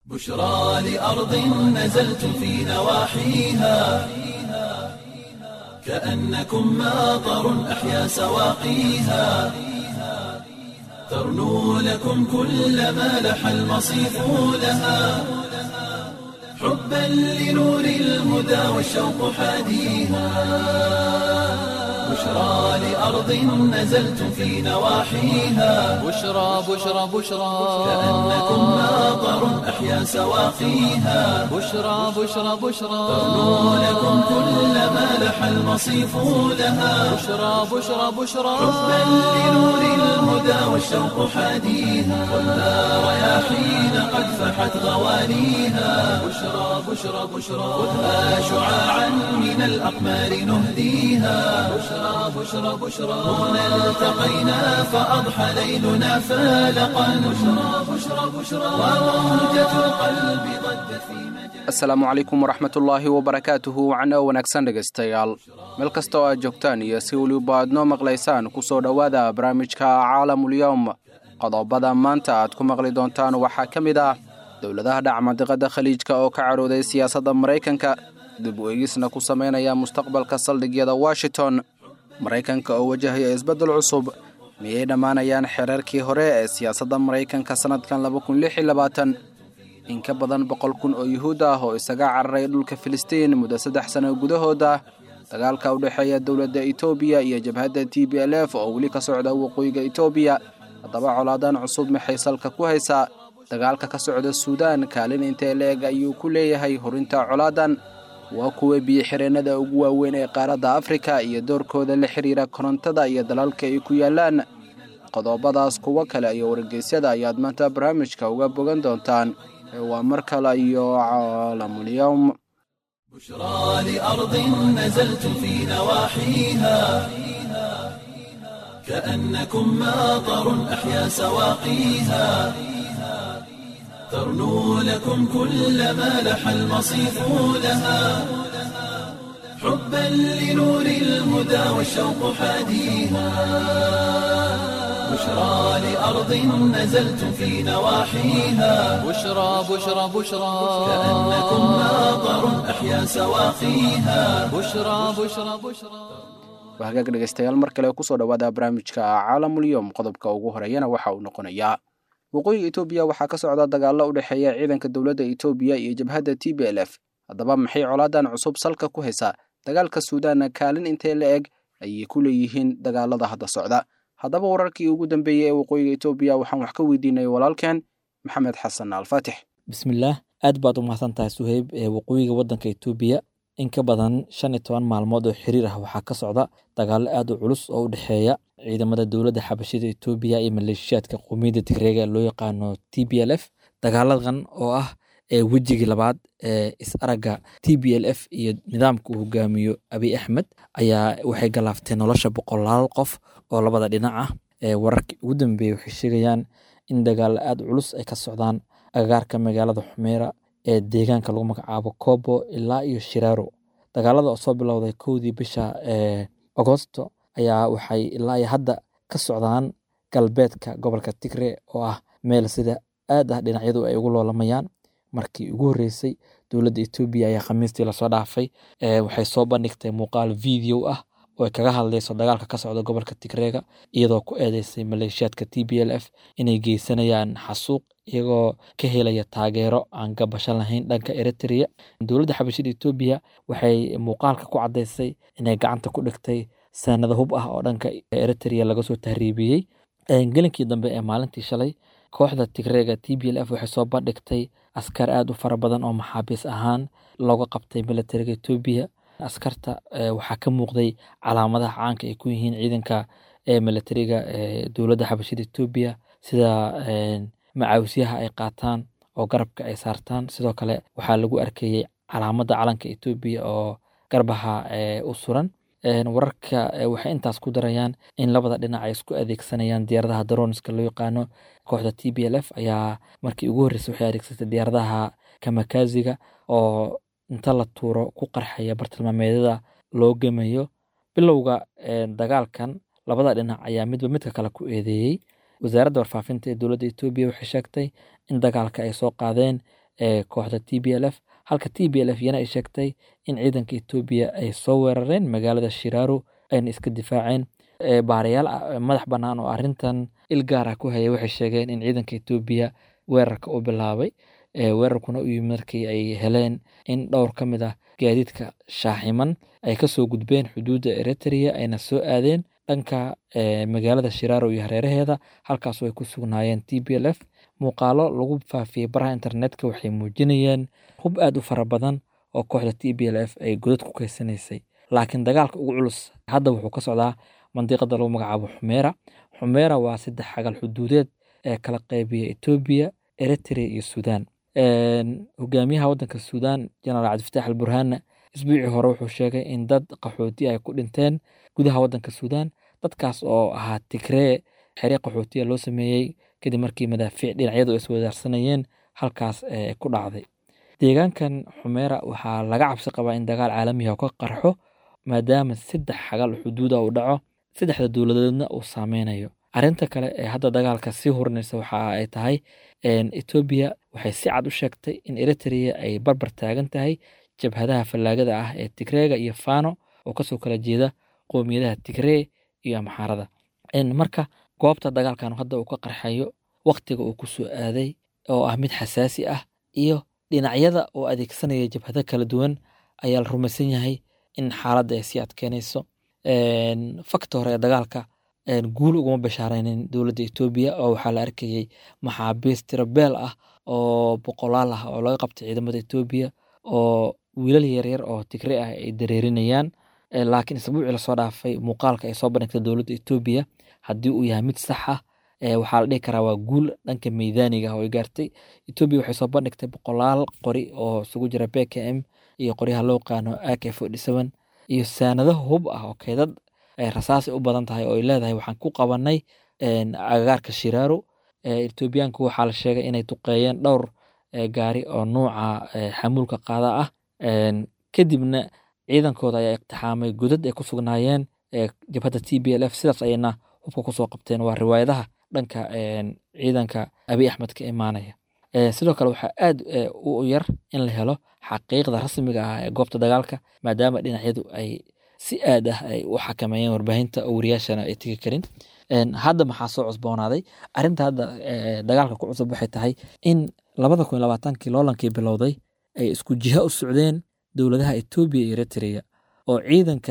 بشرى لأرض نزلت في نواحيها كأنكم ماطر أحيا سواقيها ترنو لكم كل ما لح المصيف لها حبا لنور الهدى والشوق حاديها بشرى لأرض نزلت في نواحيها بشرى بشرى بشرى كأنكم ماطر أحيا سواقيها بشرى بشرى بشرى ترنو لكم كل ما لح المصيف لها بشرى بشرى بشرى حبا لنور الهدى والشوق حاديها والنار رياحين قد فحت غوانيها بشرى بشرى بشرى خذها شعاعا من الأقمار نهديها بشرى بشرى بشرى هنا التقينا فأضحى ليلنا فالقا بشرى بشرى بشرى وروجة القلب ضجت في مجال asalaamu calaykum waraxmatullaahi wabarakaatuhu wacno wanaagsan dhegaystayaal meel kasta oo aad joogtaan iyo si weliba aad noo maqlaysaan ku soo dhowaada barnaamijka caalamulyowm qodobada maanta aad ku maqli doontaan waxaa ka mid ah dowladaha dhacmadiqada khaliijka oo ka carooday siyaasadda maraykanka dib u eegisna ku samaynaya mustaqbalka saldhigyada washington maraykanka oo wajahaya isbeddel cusub miyay dhammaanayaan xereerkii hore ee siyaasadda maraykanka sannadkan in ka badan boqol kun oo yuhuud ah oo isaga cararay dhulka filistiin muddo saddex sano gudahooda dagaalka u dhexeeya dowladda etoobiya iyo jabhadda t b l f oo weli ka socda waqooyiga etoobiya haddaba colaadan cusub maxay salka ku haysaa dagaalka ka socda suudaan kaalin intee la-eg ayuu ku leeyahay horinta colaadan waa kuwa biyo-xireennada ugu waaweyn ee qaaradda afrika iyo doorkooda la xiriira korontada iyo dalalka ay ku yaalaan qodobadaas kuwo kale iyo wargeysyada ayaad maanta barnaamijka uga bogan doontaan ee waa mar kale iyo caalamulyowm بشرى لأرض نزلت في نواحيها كأنكم ماطر أحيا سواقيها ترنو لكم كل ما لح المصيف لها حبا لنور الهدى والشوق حاديها بشرى لأرض نزلت في نواحيها بشرى بشرى بشرى كأنكم ماطر أحيا سواقيها بشرى بشرى بشرى waa hagaag dhegaystayaal mar kale kusoo dhowaada barnaamijka caalamulyowm qodobka ugu horeeyana waxa uu noqonayaa waqooyiga etoobiya waxaa ka socda dagaallo u dhexeeya ciidanka dowladda etoobiya iyo jabhadda t b l f haddaba maxay colaadan cusub salka ku haysaa dagaalka suudaanna kaalin intee la eg ayay ku leeyihiin dagaalada hadda socda haddaba wararkii ugu dambeeyey ee waqooyiga etoobiya waxaan wax ka weydiinay walaalkeen maxamed xasan alfaatix bismillaah aad baad u mahadsan tahay suheyb ee waqooyiga waddanka etoobiya in ka badan shan iyo toban maalmood oo xiriir ah waxaa ka socda dagaallo aad u culus oo u dhexeeya ciidamada dowladda xabashida etoobiya iyo maleeshiyaadka qowmiyadda tigreega ee loo yaqaano t b l f dagaaladan oo ah ee wejigii labaad ee is-aragga t b l f iyo nidaamka uu hogaamiyo abiy axmed ayaa waxay galaafteen nolosha boqolaal qof oo labada dhinac ah ee wararkii ugu dambeeyey waxay sheegayaan in dagaallo aad u culus ay ka socdaan agagaarka magaalada xumeera ee deegaanka lagu magacaabo kobo ilaa iyo shiraaro dagaalada oo soo bilowday kowdii bisha ee agosto ayaa waxay ilaa iyo hadda ka socdaan galbeedka gobolka tigre oo ah meel sida aad ah dhinacyadu ay ugu loolamayaan markii ugu horreysay dowladda etoobiya ayaa khamiistii lasoo dhaafay ee waxay soo bandhigtay muuqaal video ah oo ay kaga hadlayso dagaalka ka socda gobolka tigreega iyadoo ku eedeysay maleeshiyaadka t b l f inay geysanayaan xasuuq iyagoo ka helaya taageero aan gabasho lahayn dhanka eritrea dowladda xabashida etoobiya waxay muuqaalka ku caddaysay inay gacanta ku dhigtay sanado hub ah oo dhanka eritrea laga soo tahriibiyey gelinkii dambe ee maalintii shalay kooxda tigreega t b l f waxay soo bandhigtay askar aad u fara badan oo maxaabiis ahaan looga qabtay militariga etoobiya askarta waxaa ka muuqday calaamadaha caanka ay ku yihiin ciidanka ee militariga ee dowladda xabashida etoobiya sida macawisyaha ay qaataan oo garabka ay saartaan sidoo kale waxaa lagu arkayey calaamadda calanka etoobiya oo garbaha u suran wararka waxay intaas ku darayaan in labada dhinac ay isku adeegsanayaan diyaaradaha daroniska loo yaqaano kooxda t b l f ayaa markii ugu horreysay waxay adeegsatay diyaaradaha kamakaziga oo inta la tuuro ku qarxaya bartilmaameedyada loo gemayo bilowga dagaalkan labada dhinac ayaa midba midka kale ku eedeeyey wasaaradda warfaafinta ee dowladda etoobiya waxay sheegtay in dagaalka ay soo qaadeen ee kooxda t b l f halka t b l f yana ay sheegtay in ciidanka etoobiya ay soo weerareen magaalada shiraaro ayna iska difaaceen baarayaal madax bannaan oo arrintan il gaar ah ku hayay waxay sheegeen in ciidanka etoobiya weerarka u bilaabay weerarkuna u yimid markii ay heleen in dhowr ka mid ah gaadiidka shaaximan ay kasoo gudbeen xuduudda eritrea ayna soo aadeen dhanka magaalada shiraaro iyo hareeraheeda halkaasoo ay ku sugnaayeen t b l f muuqaalo lagu faafiyey baraha internetka waxay muujinayeen hub aad u fara badan oo kooxda t b l f ay godad ku keysanaysay laakiin dagaalka ugu culus hadda wuxuu ka socdaa mandiqada lagu magacaabo xumeera xumeera waa saddex xagal xuduudeed ee kala qeybiya etoobiya eritrea iyo suudaan hogaamiyaha waddanka suudaan jenaraal cabdifatax al burhaanna isbuucii hore wuxuu sheegay in dad qaxooti ay ku dhinteen gudaha waddanka suudaan dadkaas oo ahaa tigree xeree qaxootiya loo sameeyey kadib markii madaafiic dhinacyadu ay iswadaarsanayeen halkaas ku dhacday deegaankan xumeera waxaa laga cabsi qabaa in dagaal caalamiha ka qarxo maadaama saddex xagal xuduuda uu dhaco saddexda dowladeedna uu saameynayo arrinta kale ee hadda dagaalka sii hurinaysa waxa ay tahay etoobiya waxay si cad u sheegtay in eritrea ay barbar taagan tahay jabhadaha fallaagada ah ee tigreega iyo fano oo kasoo kala jeeda qoomiyadaha tigree iyo amxaarada marka goobta dagaalkan hadda uu ka qarxayo waktiga uu ku soo aaday oo ah mid xasaasi ah iyo dhinacyada oo adeegsanaya jabhado kala duwan ayaa la rumaysan yahay in xaaladda ay sii adkeynayso fakta hore ee dagaalka guul uguma bashaaraynin dowladda etoobiya oo waxaa la arkayey maxaabiis tirabeel ah oo boqolaal ah oo laga qabtay ciidamada etoobiya oo wiilal yaryar oo tigre ah ay dareerinayaan laakiin isbuucii lasoo dhaafay muuqaalka ay soo bandhigtay dowladda etoobiya haddii uu yahay mid sax ah waxaa la dhihi karaa waa guul dhanka meydaaniga oo ay gaartay etoobiya waxay soo bandhigtay boqolaal qori oo isugu jira b k m iyo qoryaha loo qaano ak forty seven iyo saanado hub ah oo keedad ay rasaasi u badan tahay oo ay leedahay waxaan ku qabanay agagaarka shiraaro etoobiyaanku waxaa la sheegay inay duqeeyeen dhowr gaari oo nuuca xamuulka qaada ah kadibna ciidankooda ayaa iqtixaamay godad ay ku sugnaayeen jabhadda t b l f sidaas ayayna hubka kusoo qabteen waa riwaayadaha dhanka ciidanka abiy axmed ka imaanaya sidoo kale waxaa aad u yar in la helo xaqiiqda rasmiga ah ee goobta dagaalka maadaama dhinacyadu ay si aad ah ay u xakameeyeen warbaahinta oo wariyaashana ay tegi karin hadda maxaa soo cusboonaaday arrinta hadda dagaalka ku cusub waxay tahay in labada kun labaatankii loolankii bilowday ay isku jiha u socdeen dowladaha etoobiya iyo eritrea oo ciidanka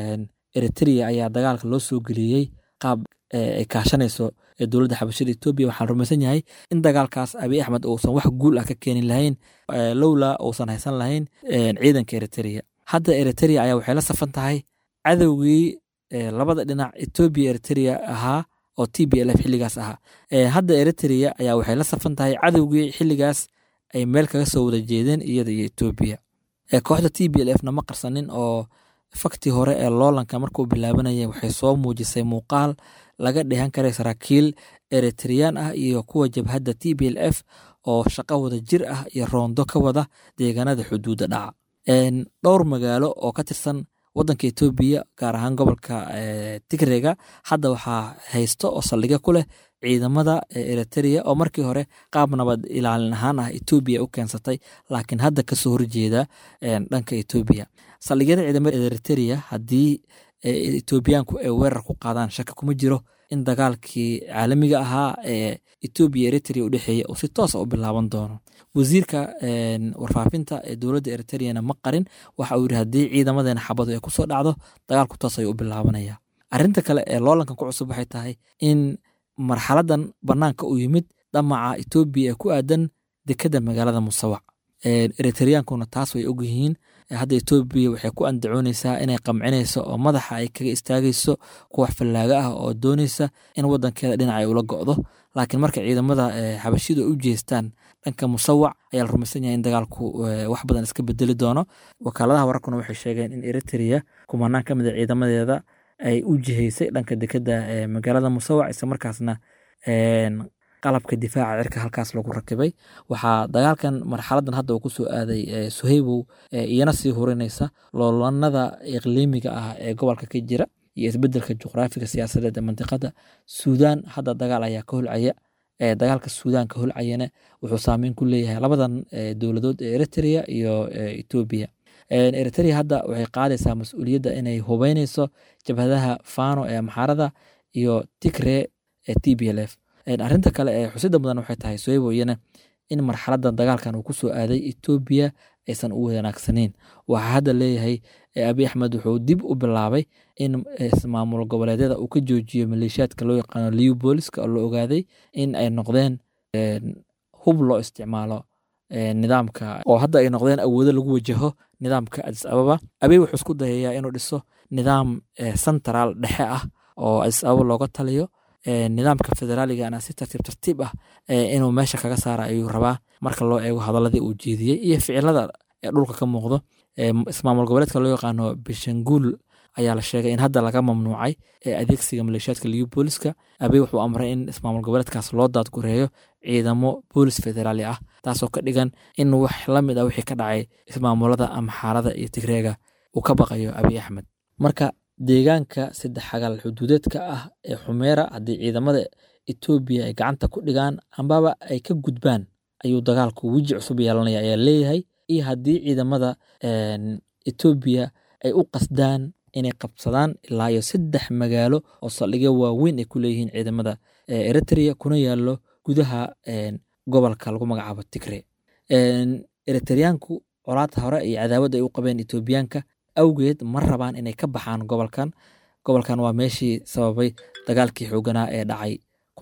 eritrea ayaa dagaalka loo soo geliyey qaab ay kaashanayso dowladda xabashada etoobiya waxaan rumaysan yahay in dagaalkaas abiy axmed uusan wax guul ah ka keeni lahayn lowlaa uusan haysan lahayn ciidanka eritrea hadda eritrea ayaa waxay la safan tahay cadowgii labada dhinac etoobiya eritrea ahaa oo t b l f xilligaas ahaa hadda eritrea ayaa waxay la safan tahay cadowgii xilligaas ay meel kaga soo wada jeedeen iyada iyo etoobiya kooxda t b l f na ma qarsanin oo faktii hore ee loolanka markuu bilaabanaya waxay soo muujisay muuqaal laga dheehan karay saraakiil eritreyaan ah iyo kuwa jabhadda t b l f oo shaqo wada jir ah iyo roondo ka wada deegaanada xuduudda dhaca dhowr magaalo oo ka tirsan wadanka etoobiya gaar ahaan gobolka tigrega hadda waxaa haysto oo saldhigyo ku leh ciidamada eritrea oo markii hore qaab nabad ilaalin ahaan ah etoobiya u keensatay laakiin hadda kasoo horjeeda dhanka etoobiya saldhigyada ciidamada eritrea haddii etoobiyaanku ay weerar ku qaadaan shaki kuma jiro in dagaalkii caalamiga ahaa ee etoobiya eritrea u dhexeeya uu si toosa u bilaaban doono wasiirka warfaafinta ee dowladda eritreana ma qarin waxa uu yidhi haddii ciidamadeena xabadu ay kusoo dhacdo dagaalku toos ayuu u bilaabanaya arrinta kale ee loolankan ku cusub waxay tahay in marxaladan banaanka u yimid dhamaca etoobiya ee ku aadan dekada magaalada musawac eritreyaankuna taas way ogyihiin hadda etoobiya waxay ku andacooneysaa inay qamcinayso oo madaxa ay kaga istaagayso kuwax fallaaga ah oo dooneysa in wadankeeda dhinac ay ula go'do laakiin marka ciidamada xabashidu ay u jeestaan dhanka musawac ayaa la rumaysan yahay in dagaalku wax badan iska bedeli doono wakaaladaha wararkuna waxay sheegeen in eritrea kumanaan ka mid a ciidamadeeda ay u jihaysay dhanka dekeda magaalada musawac isla markaasna qalabka difaaca cirka halkaas lagu rakibay waxaa dagaalkan marxaladan hadda uu kusoo aaday suhaybow iyana sii hurinaysa loolanada iqliimiga ah ee gobolka ka jira iyo isbedelka juqraafiga siyaasadeed ee mandiqada suudaan hadda dagaal ayaa ka holcaya dagaalka suudaanka holcayana wuxuu saameyn ku leeyahay labadan dowladood ee eritrea iyo etoobiya eritrea hadda waxay qaadaysaa mas-uuliyadda inay hubeyneyso jabhadaha fano ee amxaarada iyo tigre ee t b l f arrinta kale ee xusida mudan waxay tahay soebo iyana in marxaladan dagaalkan uu kusoo aaday etoobiya aysan u wanaagsaneyn waxaa hadda leeyahay abi axmed wuxuu dib u bilaabay in maamul goboleedyada uu ka joojiyo maleeshiyaadka loo yaqaano liubooliska oo la ogaaday in ay noqdeen hub loo isticmaalo nidaamka oo hadda ay noqdeen awoodo lagu wajaho nidaamka adis ababa abey wuxuu isku dayayaa inuu dhiso nidaam central dhexe ah oo adis ababa looga taliyo nidaamka federaaligana si tartiib tartiib ah inuu meesha kaga saara ayuu rabaa marka loo eego hadaladii uu jeediyey iyo ficilada ee dhulka ka muuqdo ismaamul goboleedka loo yaqaano bishanguul ayaa la sheegay in hadda laga mamnuucay adeegsiga maleeshiyaadka liyu booliska abey wuxuu amray in ismaamul goboleedkaas loo daadgureeyo ciidamo boolis federaali ah taasoo ka dhigan in wax la mid ah wixii ka dhacay ismaamulada amxaarada iyo tigreega uu ka baqayo abiy axmed marka deegaanka saddex xagaal xuduudeedka ah ee xumeera haddii ciidamada etoobiya ay gacanta ku dhigaan ambaba ay ka gudbaan ayuu dagaalku weji cusub yeelanaya ayaa leeyahay iyo haddii ciidamada etoobiya ay u qasdaan inay qabsadaan ilaa iyo saddex magaalo oo saldhigyo waaweyn ay ku leeyihiin ciidamada eritrea kuna yaallo gudaha gobolka lagu magacaabo tigre eritreyaanku colaadta hore iyo cadaawad ay u qabeen etoobiyaanka awgeed ma rabaan inay ka baxaan gobolkan gobolkan waa meeshii sababay dagaalkii xooganaa ee dhacay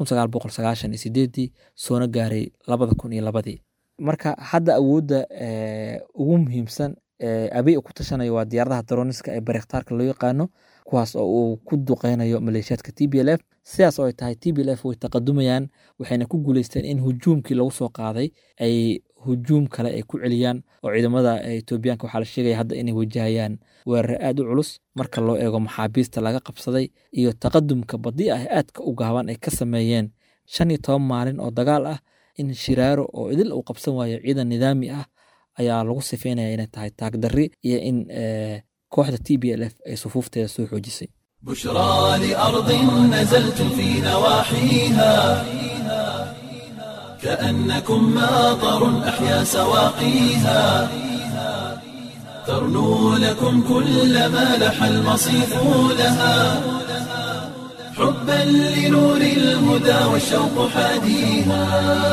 soona gaaray labadii marka hadda awoodda ugu muhiimsan abey ku tashanayo waa diyaaradaha daroniska ee barekhtaarka loo yaqaano kuwaas oo uu ku duqeynayo maleeshiyaadka t b l f sidaas oo ay tahay t b l f way taqadumayaan waxayna ku guuleysteen in hujuumkii lagu soo qaaday ay hujuum kale ay ku celiyaan oo ciidamada etoobiyaanka waxaa la sheegaya hadda inay wajahayaan weerare aad u culus marka loo eego maxaabiista laga qabsaday iyo taqadumka badi ah aadka u gaaban ay ka sameeyeen shan iyo toban maalin oo dagaal ah in shiraaro oo idil uu qabsan waayo ciidan nidaami ah ayaa lagu sifeynaya inay tahay taagdarri iyo in kooxda t b l f ay sufuufteeda soo xoojisay بشرى لأرض نزلتم في نواحيها كأنكم ماطر أحيا سواقيها ترنو لكم كل ما لح المصيف لها حبا لنور الهدى والشوق حاديها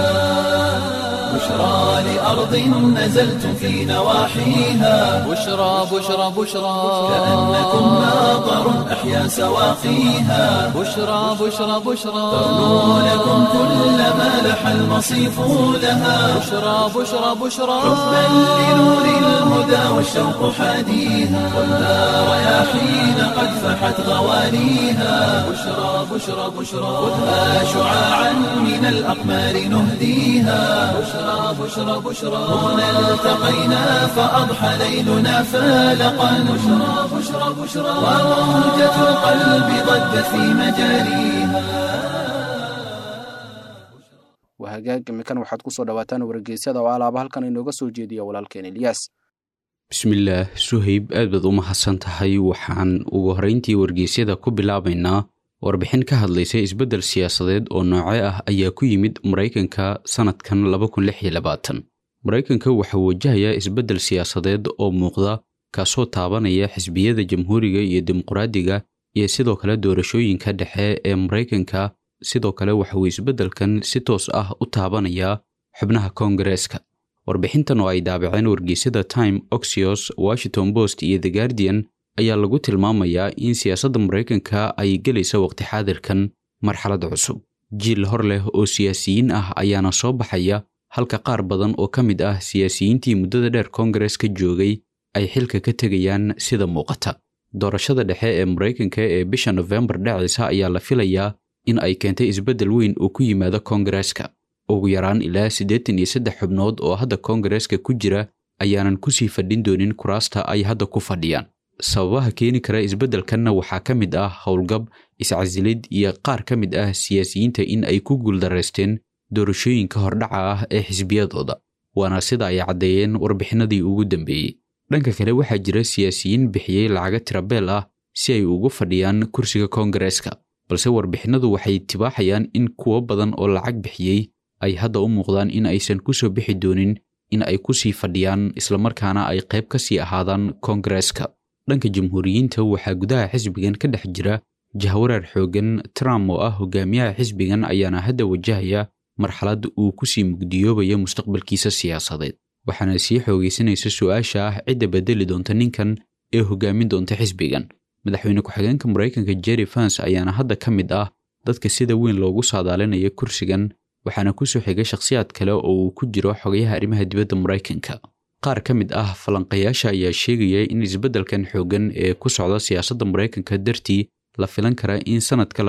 بشرى لأرض نزلتم في نواحيها بشرى بشرى بشرى كأنكم ماطر أحيا سواقيها بشرى بشرى بشرى ترنو لكم كل ما لح المصيف لها بشرى بشرى بشرى حبا لنور الهدى والشوق حاديها ولا رياحين قد فحت غوانيها بشرى بشرى بشرى خذها شعاعا من الأقمار نهديها بشرى بشرى بشرى هنا التقينا فأضحى ليلنا فالقا بشرى بشرى بشرى وموجة القلب ضجت في مجاريها waa hagaag imikan waxaad ku soo dhawaataan wargeysyada oo alaaba halkan inooga soo jeediya walaalkeen ilyaas bismillaah suhayb aad baad u mahadsan tahay waxaan ugu horrayntii wargeysyada ku bilaabaynaa warbixin ka hadlaysa isbeddel siyaasadeed oo nooce ah ayaa ku yimid maraykanka sannadkan maraykanka waxaa wajahayaa isbeddel siyaasadeed oo muuqda kaasoo taabanaya xisbiyada jamhuuriga iyo dimuqraadiga iyo sidoo kale doorashooyinka dhexe ee maraykanka sidoo kale waxa uu isbeddelkan si toos ah u taabanayaa xubnaha koongareeska warbixintan oo ay daabaceen wargeysyada time oxios washington post iyo the guardian ayaa lagu tilmaamayaa in siyaasadda maraykanka ay gelaysa waqti xaadirkan marxalad cusub jiil hor leh oo siyaasiyiin ah ayaana soo baxaya halka qaar badan oo ka mid ah siyaasiyiintii muddada dheer koongareeska joogay ay xilka ka tegayaan sida muuqata doorashada dhexe ee maraykanka ee bisha nofembar dhacaysa ayaa la filayaa in ay keentay isbeddel weyn oo ku yimaada koongareeska ugu yaraan ilaa siddeetan iyo saddex xubnood oo hadda koongareeska ku jira ayaanan kusii fadhin doonin kuraasta ay hadda ku fadhiyaan sababaha keeni kara isbeddelkanna waxaa ka mid ah howlgab iscasilid iyo qaar ka mid ah siyaasiyiinta in ay ku guuldaraysteen doorashooyinka hordhaca ah ee xisbiyadooda waana sida ay caddeeyeen warbixinadii ugu dambeeyey dhanka kale waxaa jira siyaasiyiin bixiyey lacaga tirabeel ah si ay ugu fadhiyaan kursiga koongareeska balse warbixinadu waxay tibaaxayaan in kuwo badan oo lacag bixiyey ay hadda u muuqdaan in aysan ku soo bixi doonin in ay ku sii fadhiyaan islamarkaana ay qayb ka sii ahaadaan koongareeska dhanka jamhuuriyiinta waxaa gudaha xisbigan ka dhex jira jahwareer xooggan trump oo ah hogaamiyaha xisbigan ayaana hadda wajahaya marxalad uu ku sii mugdiyoobayo mustaqbalkiisa siyaasadeed waxaana sii xoogaysanaysa su-aasha ah cidda bedeli doonta ninkan ee hogaamin doonta xisbigan madaxweyne ku-xigeenka maraykanka jerry fans ayaana hadda ka mid ah dadka sida weyn loogu saadaalinayo kursigan waxaana ku soo xigay shakhsiyaad kale oo uu ku jiro xogayaha arrimaha dibadda maraykanka qaar ka mid ah falanqayaasha ayaa sheegaya in isbeddelkan xooggan ee ku socda siyaasadda maraykanka dartii la filan kara in sannadka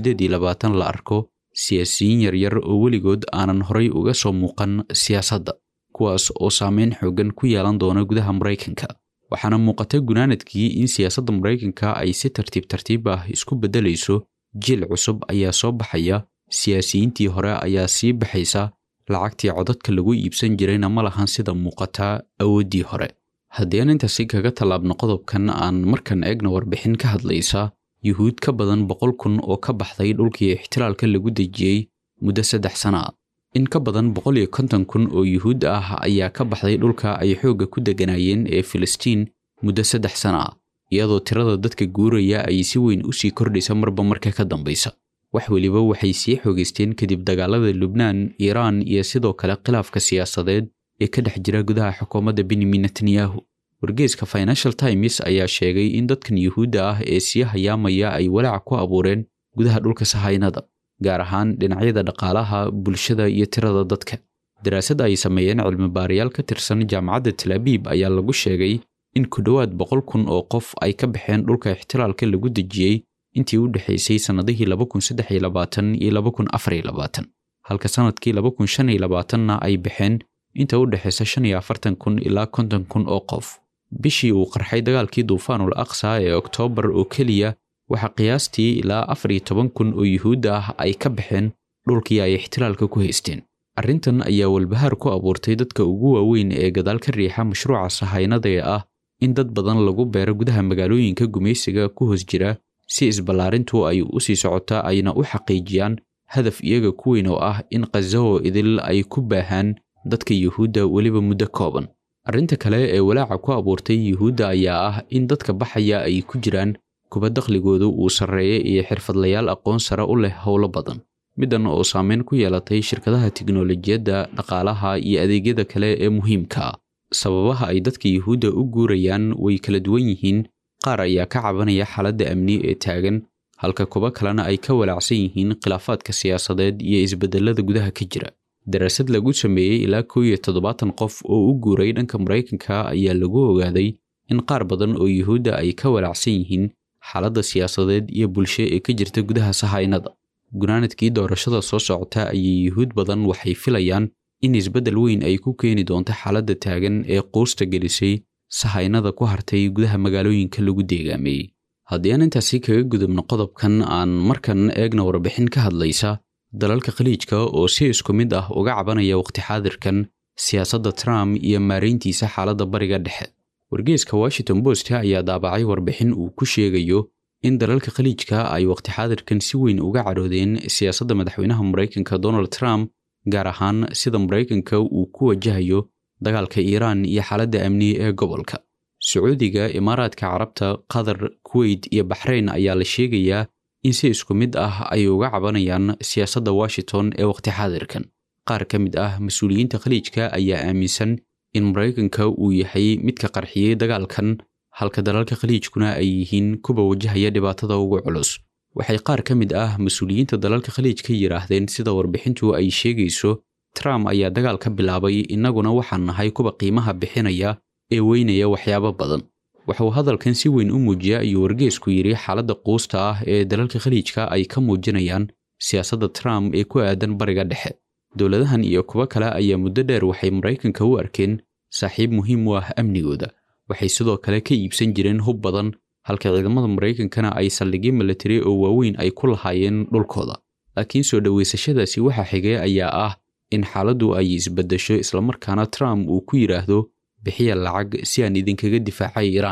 la arko siyaasiyiin yaryar oo weligood aanan horay uga soo muuqan siyaasadda kuwaas oo saameyn xooggan ku yeelan doona gudaha maraykanka waxaana muuqata gunaanadkii in siyaasadda maraykanka ay si tartiib tartiib ah isku beddelayso jiil cusub ayaa soo baxaya siyaasiyiintii hore ayaa sii baxaysa lacagtii codadka lagu iibsan jirayna ma lahan sida muuqata awooddii hore haddii aan intaasi kaga tallaabno qodobkan aan markan eegna warbixin ka hadlaysa yuhuud ka badan boqol kun oo ka baxday dhulkii ixtilaalka lagu dejiyey muddo saddex sana ah in ka badan boqol iyo konton kun oo yuhuud ah ayaa ka baxday dhulka ay xoogga ku degganaayeen ee filistiin muddo saddex sana ah iyadoo tirada dadka guuraya ay si weyn u sii kordhaysa marba marka ka dambaysa wax weliba waxay sii xoogaysteen kadib dagaalada lubnaan iiraan iyo sidoo kale khilaafka siyaasadeed ee ka dhex jira gudaha xukuumadda benyamin netanyahu wargeeska financial times ayaa sheegay in dadkan yuhuudda ah ee sii hayaamaya ay walaac ku abuureen gudaha dhulka sahaynada gaar ahaan dhinacyada dhaqaalaha bulshada iyo tirada dadka daraasad ay sameeyeen cilmibaarayaal ka tirsan jaamacadda talaabiib ayaa lagu sheegay in ku dhowaad boqol kun oo qof ay ka baxeen dhulka ixtilaalka lagu dejiyey intii u dhexaysay sannadihii laba kun saddex iyo labaatan iyo laba kun afar iyo labaatan halka sannadkii laba kun shan iyo labaatanna ay baxeen inta u dhexaysa shan iyo afartan kun ilaa konton kun oo qof bishii uu qarxay dagaalkii duufaanul aqsa ee oktoobar oo keliya waxaa qiyaastii ilaa afar iyo toban kun oo yuhuudda ah ay ka baxeen dhulkii ay ixtilaalka ku haysteen arrintan ayaa walbahaar ku abuurtay dadka ugu waaweyn ee gadaal ka riixa mashruuca sahaynada ee ah in dad badan lagu beero gudaha magaalooyinka gumaysiga ku hoos jira si isballaarintu ay u sii socota ayna u xaqiijiyaan hadaf iyaga ku weyn oo ah in khazaho idil ay ku baahaan dadka yuhuudda weliba muddo kooban arrinta kale ee walaaca ku abuurtay yuhuudda ayaa ah in dadka baxaya ay ku jiraan kuba dakhligoodu uu sarreeya iyo xirfadlayaal aqoon sare u leh howlo badan middan oo saameyn ku yeelatay shirkadaha tiknolojiyadda dhaqaalaha iyo adeegyada kale ee muhiimka ah sababaha ay dadka yuhuudda u guurayaan way kala duwan yihiin qaar ayaa ka cabanaya xaaladda amni ee taagan halka kuba kalena ay ka walaacsan yihiin khilaafaadka siyaasadeed iyo isbedelada gudaha ka jira daraasad lagu sameeyey ilaa kow iyo toddobaatan qof oo u guuray dhanka maraykanka ayaa lagu ogaaday in qaar badan oo yuhuudda ay ka walaacsan yihiin xaaladda siyaasadeed iyo bulsho ee ka jirta gudaha sahaynada gunaanadkii doorashada soo socota ayay yuhuud badan waxay filayaan in isbeddel weyn ay ku keeni doonto xaaladda taagan ee quusta gelisay sahaynada ku hartay gudaha magaalooyinka lagu deegaameeyey haddii aan intaasi kaga gudubno qodobkan aan markan eegna warbixin ka hadlaysa dalalka khaliijka oo si isku mid ah uga cabanaya waqti xaadirkan siyaasadda trump iyo maarayntiisa xaaladda bariga dhexe wargeeska washington post ayaa daabacay warbixin uu ku sheegayo in dalalka khaliijka ay waqti xaadirkan si weyn uga cadhoodeen siyaasadda madaxweynaha maraykanka donald trump gaar ahaan sida maraykanka uu ku wajahayo dagaalka iiraan iyo xaaladda amni ee gobolka sacuudiga imaaraadka carabta qatar kuweyt iyo baxrayn ayaa la sheegayaa in si isku mid ah ay uga cabanayaan siyaasadda washington ee waqti xaadirkan qaar ka mid ah mas-uuliyiinta khaliijka ayaa aaminsan in maraykanka uu yahay midka qarxiyey dagaalkan halka dalalka khaliijkuna ay yihiin kuwa wajahaya dhibaatada ugu culus waxay qaar ka mid ah mas-uuliyiinta dalalka khaliijka yidhaahdeen sida warbixintu ay sheegayso trump ayaa dagaal ka bilaabay innaguna waxaan nahay kuwa qiimaha bixinaya ee weynaya waxyaabo badan waxauu hadalkan si weyn u muujiya ayuu wargeesku yidhi xaaladda quusta ah ee dalalka khaliijka ay ka muujinayaan siyaasadda trump ee ku aadan bariga dhexe dowladahan iyo kuwo kale ayaa muddo dheer waxay maraykanka u arkeen saaxiib muhiim u ah amnigooda waxay sidoo kale ka iibsan jireen hub badan halka ciidamada maraykankana ay saldhigyo milatari oo waaweyn ay ku lahaayeen dhulkooda laakiin soo dhoweysashadaasi waxaa xigay ayaa ah in xaaladdu ay isbeddesho islamarkaana trump uu ku yidhaahdo bixiya lacag si aan idinkaga difaacay iiraan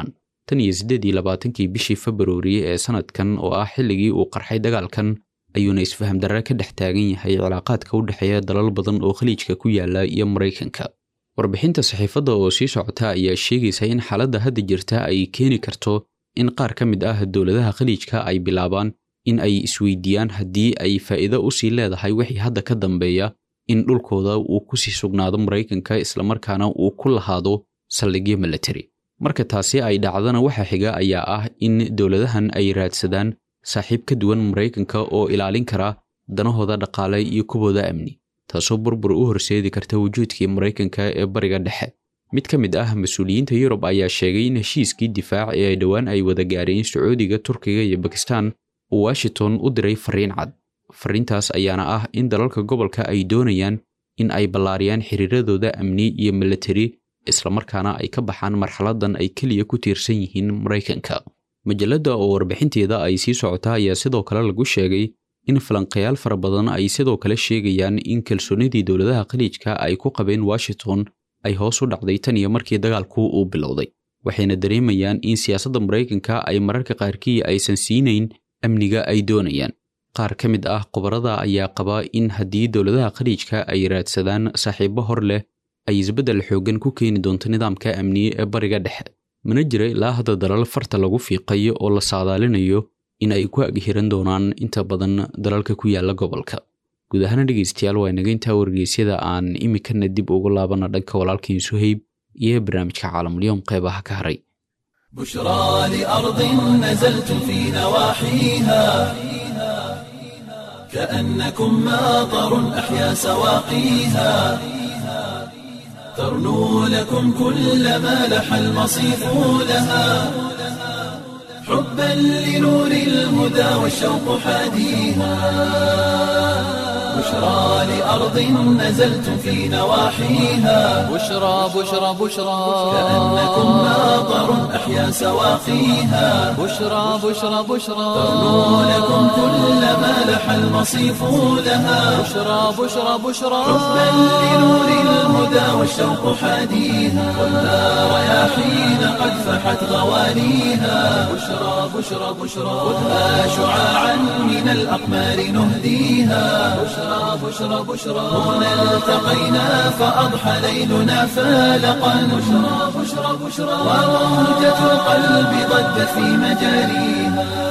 tan iyo siddeed iyo labaatankii bishii februari ee sanadkan oo ah xilligii uu qarxay dagaalkan ayuuna isfaham darre ka dhex taagan yahay cilaaqaadka u dhexeeya dalal badan oo khaliijka ku yaala iyo maraykanka warbixinta saxiifadda oo sii socota ayaa sheegaysa in xaaladda hadda jirta ay keeni karto in qaar ka mid ah dowladaha khaliijka ay bilaabaan in ay isweydiiyaan haddii ay faa'iido u sii leedahay wixii hadda ka dambeeya in dhulkooda uu ku sii sugnaado maraykanka islamarkaana uu ku lahaado saldhigyo milatari marka taasi ay dhacdana waxa xiga ayaa ah in dowladahan ay raadsadaan saaxiib ka duwan maraykanka oo ilaalin kara danahooda dhaqaale iyo kubooda amni taasoo burbur u horseedi karta wujuudkii maraykanka ee bariga dhexe mid ka mid ah mas-uuliyiinta yurub ayaa sheegay in heshiiskii difaac ee dhowaan ay wada gaareen sacuudiga turkiga iyo bakistan uu washington u diray fariin cad fariintaas ayaana ah in dalalka gobolka ay doonayaan in ay ballaariyaan xiriiradooda amni iyo milatari islamarkaana ay ka baxaan marxaladan ay keliya ku tiirsan yihiin maraykanka majalladda oo warbixinteeda ay sii socota ayaa sidoo kale lagu sheegay in falanqayaal fara badan ay sidoo kale sheegayaan in kalsoonidii dowladaha khaliijka ay ku qabeen washington ay hoos u dhacday tan iyo markii dagaalku uu bilowday waxayna dareemayaan in siyaasadda maraykanka ay mararka qaarkii aysan siinayn amniga ay doonayaan qaar ka mid ah khubarada ayaa qaba in haddii dowladaha khaliijka ay raadsadaan saaxiibo hor leh ay isbeddel xooggan ku keeni doonto nidaamka amniye ee bariga dhexe mana jira ilaa hadda dalal farta lagu fiiqayo oo la saadaalinayo in ay ku aghiran doonaan inta badan dalalka ku yaala gobolka guud ahaana dhegaystayaal waa inaga intaa wargeysyada aan iminkana dib ugu laabana dhanka walaalkiin suhayb iyo barnaamijka caalamulyoom qeybaha ka haray بشرى لأرض نزلت في نواحيها كأنكم ماطر أحيا سواقيها ترنو لكم كل ما لح المصيف لها حبا لنور الهدى والشوق حاديها بشرى لأرض نزلت في نواحيها بشرى بشرى بشرى كأنكم ماطر أحيا سواقيها بشرى بشرى بشرى ترنو لكم كل ما لح المصيف لها بشرى بشرى بشرى حبا لنور الهدى والشوق حاديها والنار رياحين قد فحت غوانيها بشرى بشرى بشرى خذها شعاعا من الأقمار نهديها بشرى بشرى بشرى هنا التقينا فأضحى ليلنا فالقا بشرى بشرى بشرى وموجة القلب ضجت في مجاريها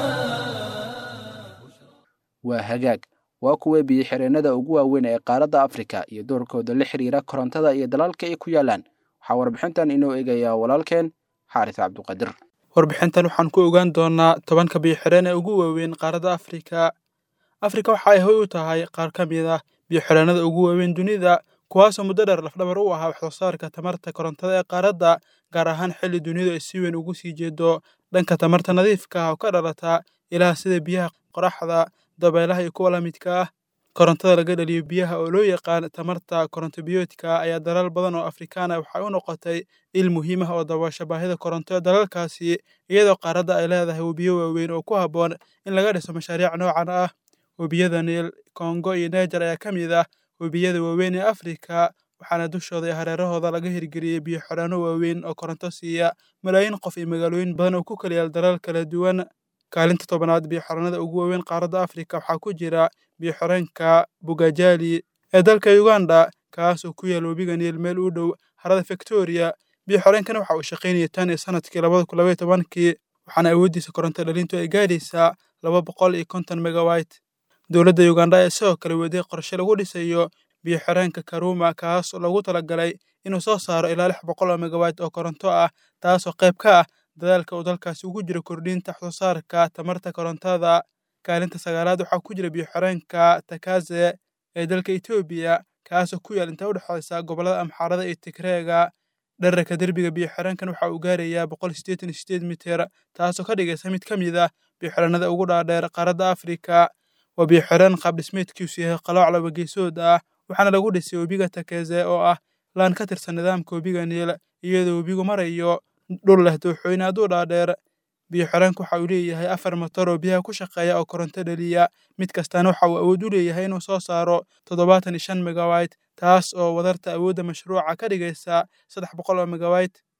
waa hagaag waa kuwee biyo-xireennada ugu waaweyn ee qaaradda afrika iyo doorkooda la xiriira korontada iyo dalalka ay ku yaalaan waxaa warbixintan inoo eegayaa walaalkeen xaaris cabduqadir warbixintan waxaan ku ogaan doonaa tobanka biyo-xireen ee ugu waaweyn qaaradda afrika afrika waxa ay hoy u tahay qaar ka mid ah biyo-xireennada ugu waaweyn dunida kuwaasoo muddo dheer lafdhabar u ahaa waxsoosaarka tamarta korontada ee qaaradda gaar ahaan xilli dunidu ay si weyn ugu sii jeedo dhanka tamarta nadiifka ah oo ka dhalata ilaha sida biyaha qoraxda dabeelaha iyo kuwa la midka ah korontada laga dhaliyo biyaha oo loo yaqaan tamarta korontobiyoodka ayaa dalal badan oo afrikaana waxay u noqotay il muhiim ah oo daboosha baahida koronto ee dalalkaasi iyadoo qaaradda ay leedahay webiyo waaweyn oo ku habboon in laga dhiso mashaariic noocan ah webiyada niil kongo iyo neejar ayaa ka mid ah webiyada waaweyn ee afrika waxaana dushooda iyo hareerahooda laga hirgeliyey biyo xidhaano waaweyn oo koronto siiya malaayiin qof iyo magaalooyin badan oo ku kala yaal dalal kala duwan kaalinta tobanaad biyo-xireenada ugu waaweyn qaaradda afrika waxaa ku jira biyo-xireenka bugajali ee dalka uganda kaasoo ku yaal webiga niil meel u dhow harada victoria biyo-xireenkana waxa uu shaqaynayay tan iyo sanadkii labada kun labaiyo tobankii waxaana awooddiisa koronto dhalintu ay gaadhaysaa laba boqol iyo konton megawayt dowladda uganda ayaa sidoo kale weeday qorshe lagu dhisayo biyo-xireenka karuma kaas oo lagu talagalay inuu soo saaro ilaa lix boqol oo megawayt oo koronto ah taasoo qayb ka ah dadaalka uu dalkaasi ugu jiro kordhinta waxsoosaarka tamarta korontada kaalinta sagaalaad waxaa ku jira biyo-xireenka takaze ee dalka etoobiya kaasoo ku yaal inta u dhexaysa gobollada amxaarada iyo tigreega dherarka derbiga biyo-xireenkan waxa uu gaarayaa boqol siddeetan iyo sideed mitir taasoo ka dhigaysa mid ka mid ah biyo-xireenada ugu dhaadheer qaaradda afrika waa biyo-xireen qaab dhismeedkiisu yahay qalooc laba geesood ah waxaana lagu dhisay webiga takeze oo ah laan ka tirsan nidaamka webiga niil iyadoo webigu marayo dhul leh dooxooyin aad u dhaadheer biyo-xireenku waxa uu leeyahay afar motor oo biyaha ku shaqeeya oo koronto dhaliya mid kastaana waxa uu awood u leeyahay inuu soo saaro toddobaatan iyo shan megawayt taas oo wadarta awoodda mashruuca ka dhigaysa saddex boqol oo megawayt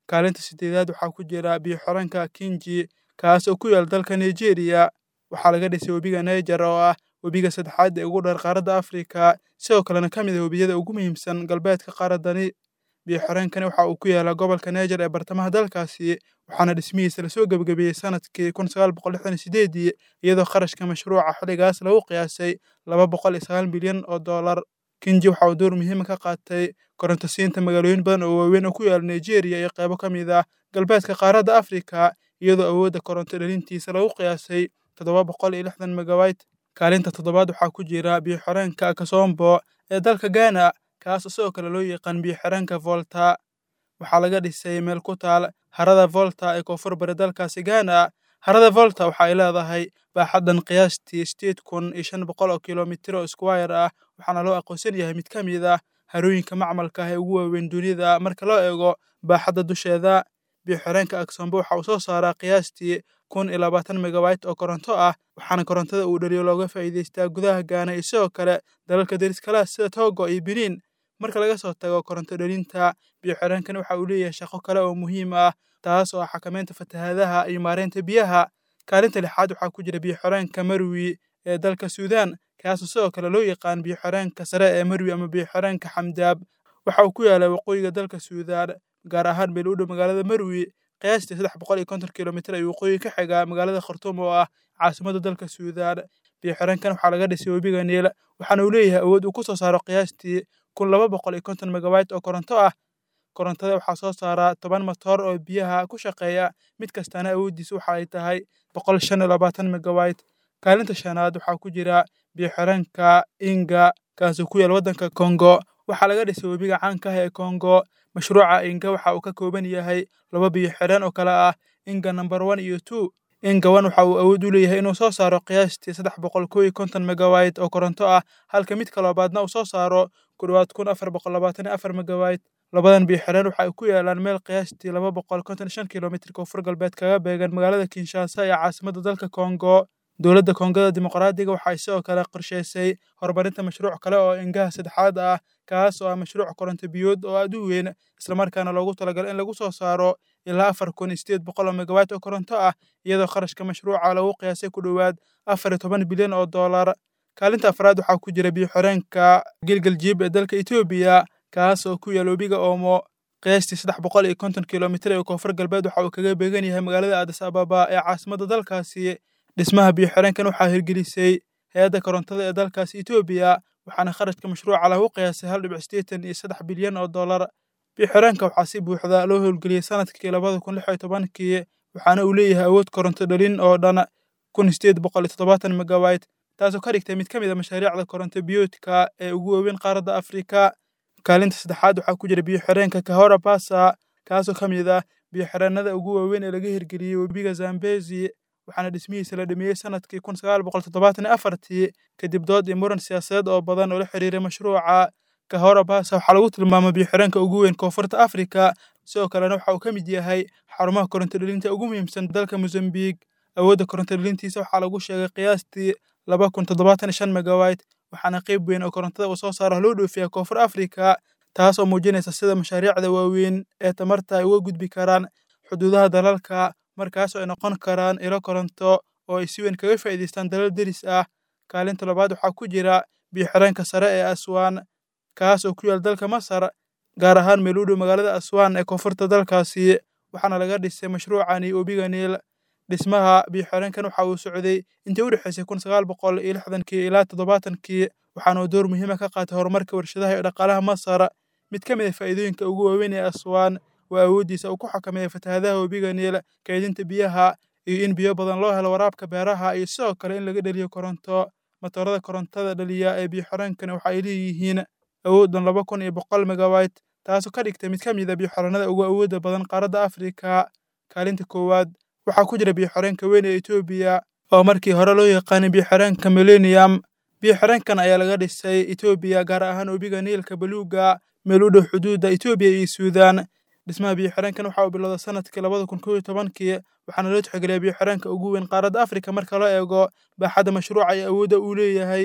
kaalinta sideedaad waxaa ku jira biyo-xireenka kinji kaas oo ku yaal dalka nigeria waxaa laga dhisay webiga niger oo ah webiga saddexaad ee ugu dheer qaaradda afrika sidoo kalena ka mid ah webiyada ugu muhiimsan galbeedka qaaraddani biyo-xireenkani waxa uu ku yaalaa gobolka niger ee bartamaha dalkaasi waxaana dhismihiisa lasoo gebagabeeyey sanadkii kun sagaal boqol lixdan iyo sideedii iyadoo kharashka mashruuca xilligaas lagu qiyaasay laba boqol iyo sagaal milyan oo dollar kinji waxa uu door muhiima ka qaatay korontosiinta magaalooyin badan oo waaweyn oo ku yaala nigeria iyo qaybo ka mid ah galbeedka qaaradda afrika iyadoo awoodda koronto dhalintiisa lagu qiyaasay toddoba boqol iyo lixdan megawayt kaalinta toddobaad waxaa ku jira biyo-xireenka kasombo ee dalka ghana kaas sidoo kale loo yaqaan biyo-xireenka volta waxaa laga dhisay meel ku taal harada volta ee koonfur bari dalkaasi ghana harada volta waxa ay leedahay baaxaddan qiyaastii sideed kun iyo shan boqol oo kilomitir oo squire ah waxaana loo aqoonsan yahay mid ka mid ah harooyinka macmalka ah ee ugu waaweyn dunida marka loo eego baaxadda dusheeda biyo-xireenka aksombo waxa uu soo saaraa qiyaastii kun iyo labaatan megawayt oo koronto ah waxaana korontada uu dhaliyo looga faa'iidaystaa gudaha gaana iyo sidoo kale dalalka deriskalaha sida togo iyo biniin marka laga soo tago koronto dhalinta biyo-xireenkani waxa uu leeyahay shaqo kale oo muhiim ah taas oo ah xakameynta fatahaadaha iyo maareynta biyaha kaalinta lixaad waxaa ku jira biyo-xireenka marwi ee dalka suudaan kaasoo sidoo kale loo yaqaan biyo-xireenka sare ee marwi ama biyo-xireenka xamdaab waxa uu ku yaalaa waqooyiga dalka suudaan gaar ahaan meel u dhow magaalada marwi qiyaastii saddex boqol iyo konton kilomitir ayuu waqooyi ka xigaa magaalada khartuum oo ah caasimadda dalka suudaan biyo-xireenkan waxaa laga dhisay webiga niil waxaana uu leeyahay awood uu ku soo saaro qiyaastii kun laba boqol iyo konton megawayt oo koronto ah korontada waxaa soo saara toban matoor oo biyaha ku shaqeeya mid kastaana awooddiisa waxa ay tahay boqol shan iyo labaatan megawayt kaalinta shanaad waxaa ku jira biyo-xireenka inga kaasoo ku yaal waddanka kongo waxaa laga dhisay webiga caanka ah ee kongo mashruuca inga waxa uu ka kooban yahay laba biyo-xireen oo kale ah inga number one iyo two inga one waxa uu awood u leeyahay inuu soo saaro qiyaastii saddex boqol kow iyo konton megawayt oo koronto ah halka midka labaadna uu soo saaro ku dhowaad kun afar boqol labaatan iyo afar megawayt labadan biyo-xireen waxa ay ku yaalaan meel qiyaastii laba boqol konton shan kilomitir koonfur galbeed kaga beegan magaalada kinshasa ee caasimadda dalka kongo dowladda kongada dimuqraadiga waxa ay sidoo kale qorshaysay horumarinta mashruuc kale oo ingaha saddexaad ah kaas oo ah mashruuc koronto biyood oo aad u weyn islamarkaana loogu talagalay in lagu soo saaro ilaa afar kun iyo sideed boqol oo megawayt oo koronto ah iyadoo kharashka mashruuca lagu qiyaasay ku dhowaad afar iyo toban bilyan oo dollar kaalinta afraad waxaa ku jira biyo-xireenka gilgaljiib ee dalka etoobiya kaas oo ku yaal webiga oomo qiyaastii saddex boqol iyo konton kilomitir ee koonfur galbeed waxa uu kaga beegan yahay magaalada adis ababa ee caasimadda dalkaasi dhismaha biyo-xireenkan waxaa hirgelisay hay-adda korontada ee dalkaasi etoobiya waxaana kharashka mashruuca lagu qiyaasay hal dhibic sideetan iyo saddex bilyan oo dollar biyo-xireenka waxaa si buuxda loo howlgeliyey sanadkii labada kun lix iyo tobankii waxaana uu leeyahay awood koronto dhalin oo dhan kun sideed boqol iyo toddobaatan megawayt taasoo ka dhigtay mid ka mid a mashaariicda koronto biyoodka ee ugu waaweyn qaaradda afrika kaalinta saddexaad waxaa ku jira biyo-xireenka kahora basa kaasoo ka mid ah biyo-xireennada ugu waaweyn ee laga hirgeliyey webiga zambezi waxaana dhismihiisa la dhameeyey sanadkii kun sagaal boqol toddobaatan iyo afartii kadib dood iyo muran siyaasadeed oo badan oo la xiriiray mashruuca kahora basa waxaa lagu tilmaamay biyo-xireenka ugu weyn koonfurta afrika sidoo kalena waxa uu ka mid yahay xarumaha koronto dhalinta ugu muhiimsan dalka mozambique awoodda koronto dhalintiisa waxaa lagu sheegay qiyaastii laba kun toddobaatan iyo shan megawayt waxaana qayb weyn oo korontada uu soo saaro loo dhoofiyaa koonfur afrika taas oo muujinaysa sida mashaariicda waaweyn ee tamarta ay uga gudbi karaan xuduudaha dalalka markaas oo ay noqon karaan ilo koronto oo ay si weyn kaga faa'iidaystaan dalal deris ah kaalinta labaad waxaa ku jira biyo-xireenka sare ee aswaan kaas oo ku yaal dalka masar gaar ahaan meel u dhow magaalada aswaan ee koonfurta dalkaasi waxaana laga dhisay mashruucani webiga niil dhismaha biyo-xireenkan waxa uu socday intii u dhexaysay kun sagaal boqol iyo lixdankii ilaa toddobaatankii waxaana uu door muhiima ka qaatay horumarka warshadaha iyo dhaqaalaha masar mid ka mid ah faa'iidooyinka ugu waaweyn ee aswaan waa awooddiisa uu ku xakameeya fatahaadaha webiga niil kaydinta biyaha iyo in biyo badan loo helo waraabka beeraha iyo sidoo kale in laga dheliyo koronto matoorada korontada dhaliya ee biyo-xireenkani waxa ay leeyihiin awooddan laba kun iyo boqol megawayt taasoo ka dhigtay mid ka mid a biyo-xireenada ugu awoodda badan qaaradda afrika kaalinta koowaad waxaa ku jira biyo-xireenka weyn ee etoobiya oo markii hore loo yaqaanay biyo-xireenka millennium biyo-xireenkan ayaa laga dhisay etoobiya gaar ahaan webiga niilka baluuga meel u dhow xuduudda etoobiya iyo suudaan dhismaha biyo-xireenkan waxa uu bilowda sanadkii labada kun kow iyo tobankii waxaana loo tixgeliyaa biyo-xireenka ugu weyn qaaradda afrika marka loo eego baaxadda mashruuca iyo awoodda uu leeyahay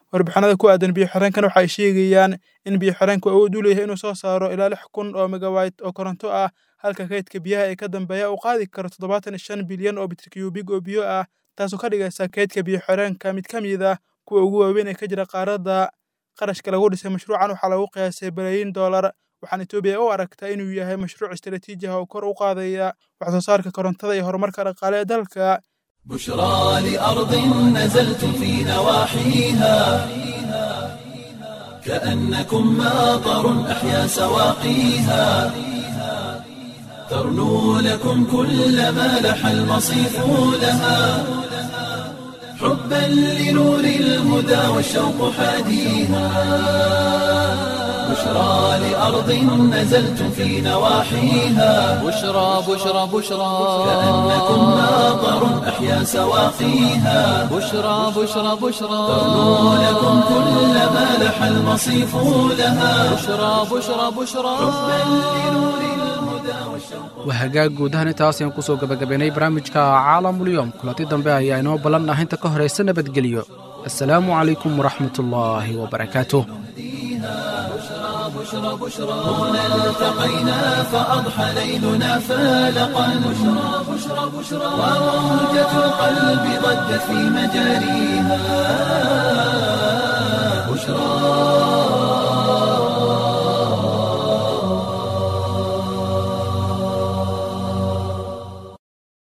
warbixinada ku aadan biyo-xireenkan waxa ay sheegayaan in biyo-xireenku awood u leeyahay inuu soo saaro ilaa lix kun oo megawayt oo koronto ah halka kaydka biyaha ee ka dambeeya uu qaadi karo toddobaatan iyo shan bilyan oo bitrikiyubig oo biyo ah taasoo ka dhigaysa kaydka biyo-xireenka mid ka mid ah kuwa ugu waaweyn ee ka jira qaaradda qarashka lagu dhisay mashruucan waxaa lagu qiyaasay balaayiin dollar waxaana etoobiya u aragtaa inuu yahay mashruuc istaraatiiji ah oo kor u qaadaya wax soo saarka korontada iyo horumarka dhaqaale ee dalka بشرى لأرض نزلتم في نواحيها كأنكم ماطر أحيا سواقيها ترنو لكم كل ما لح المصيف لها حبا لنور الهدى والشوق حاديها بشرى لأرض نزلتم في نواحيها بشرى بشرى بشرى كأنكم ماطر أحيا سواقيها بشرى بشرى بشرى ترنو لكم كل ما لح المصيف لها بشرى بشرى بشرى waa hagaag guud ahaan intaas ayaan kusoo gabagabaynay barnaamijka caalamulyoom kulanti dambe ayaa inoo ballan ah inta ka horaysa nabadgelyo assalaamu calaykum waraxmatullaahi wabarakaatuh هنا التقينا فأضحى ليلنا فالقا بشرى بشرى بشرى وموجة القلب ضجت في مجاريها